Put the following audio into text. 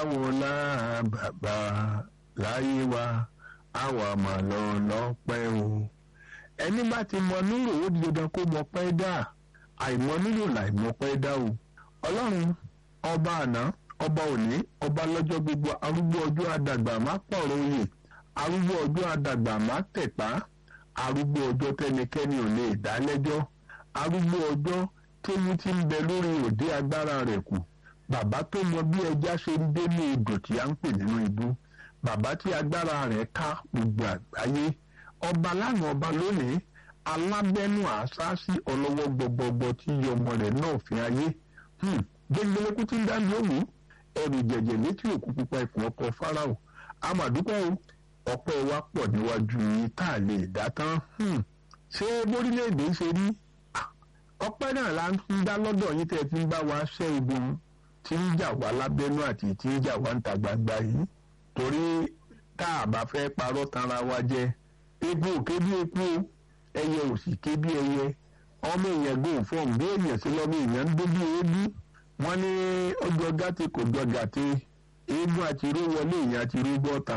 báwo la bàbá láyé wa àwa mà lọ lọ́pẹ́ o ẹni bá ti mọ nílò ó di dandan kó mọ pẹ́ dà àìmọ nílò láìmọ pẹ́ dà o ọlọ́run ọba àná ọba òní ọba lọ́jọ́ gbogbo arúgbó ọjọ́ àdàgbà má pọ̀rọ̀ oyè arúgbó ọjọ́ àdàgbà má tẹ̀pá arúgbó ọjọ́ tẹnikẹ́ni ò lè dá lẹ́jọ́ arúgbó ọjọ́ tóyún ti ń bẹ lórí òde agbára rẹ̀ kù bàbá tó mọ bí ẹja ṣe ń dé ní odò tí a ń pè nínú ibú bàbá tí agbára rẹ̀ ká gbogbo àgbáyé ọba lánàá ọba lónìí alábẹ́nu àṣáṣí ọlọ́wọ́ gbọgbọgbọ tí iye ọmọ rẹ̀ náà fi ayé gbẹngbẹlẹkú tí ń dá lóhùn ẹrù jẹjẹ létí òkú pupa ikùn ọkọ fáráò amàdúpẹ́ o ọpẹ́ wa pọ̀ níwájú yìí tá a lè dá tán ṣé bórílẹ̀-èdè ṣe rí ọpẹ́ náà la ń dá lọ́dọ̀ yín tẹ́ ẹ ti ń bá wa ṣẹ́ ogun tí ń jà wá lábẹ́nú àti tí ń jà wá ń ta gbangba yìí torí tá a bá fẹ́ parọ́ tanra wa jẹ epo òkè bí epo ẹyẹ òsì ké bí ẹyẹ ọmọ èèyàn gò fọ́ọ̀m bí èèyàn sí lọ́mọ èèyàn ń dó bí eébú wọ́n ní ọjọ́ gàtí kò jọ gàtí eégún àti irú wọlé èèyàn àti irú bọ́ta